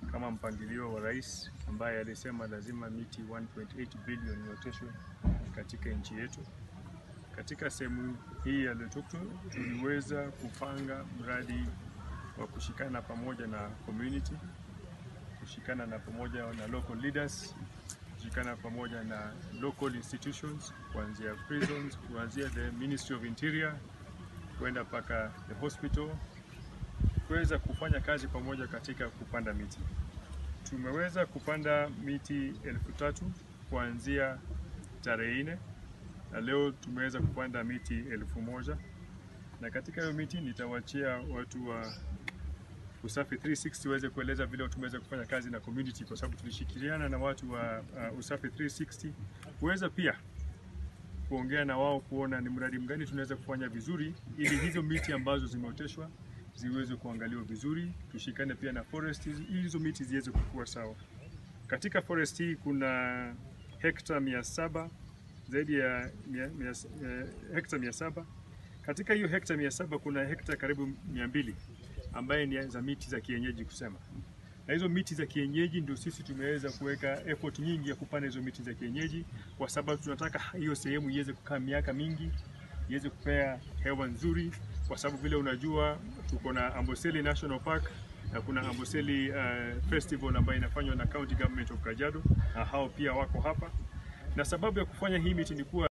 kama mpangilio wa rais ambaye alisema lazima miti 1.8 bilioni ioteshwe katika nchi yetu. Katika sehemu hii ya Loitoktok tuliweza kupanga mradi wa kushikana pamoja na community, kushikana na pamoja na local leaders, kushikana pamoja na local institutions, kuanzia prisons, kuanzia the Ministry of Interior kwenda mpaka the hospital, kuweza kufanya kazi pamoja katika kupanda miti. Tumeweza kupanda miti elfu tatu kuanzia tarehe nne na leo tumeweza kupanda miti elfu moja na katika hiyo miti nitawachia watu wa Usafi 360 waweze kueleza vile tumeweza kufanya kazi na community, kwa sababu tulishirikiana na watu wa uh, Usafi 360 kuweza pia kuongea na wao kuona ni mradi mgani tunaweza kufanya vizuri, ili hizo miti ambazo zimeoteshwa ziweze kuangaliwa vizuri. Tushikane pia na forest ili hizo miti ziweze kukua sawa. Katika forest hii kuna hekta mia saba zaidi ya mia, mia, eh, hekta mia saba. Katika hiyo hekta mia saba kuna hekta karibu mia mbili ambaye ni za miti za kienyeji kusema, na hizo miti za kienyeji ndio sisi tumeweza kuweka effort nyingi ya kupanda hizo miti za kienyeji, kwa sababu tunataka hiyo sehemu iweze kukaa miaka mingi, iweze kupea hewa nzuri, kwa sababu vile unajua tuko na Amboseli National Park na kuna Amboseli uh, Festival ambayo inafanywa na County Government of Kajiado, na hao pia wako hapa, na sababu ya kufanya hii miti ni kuwa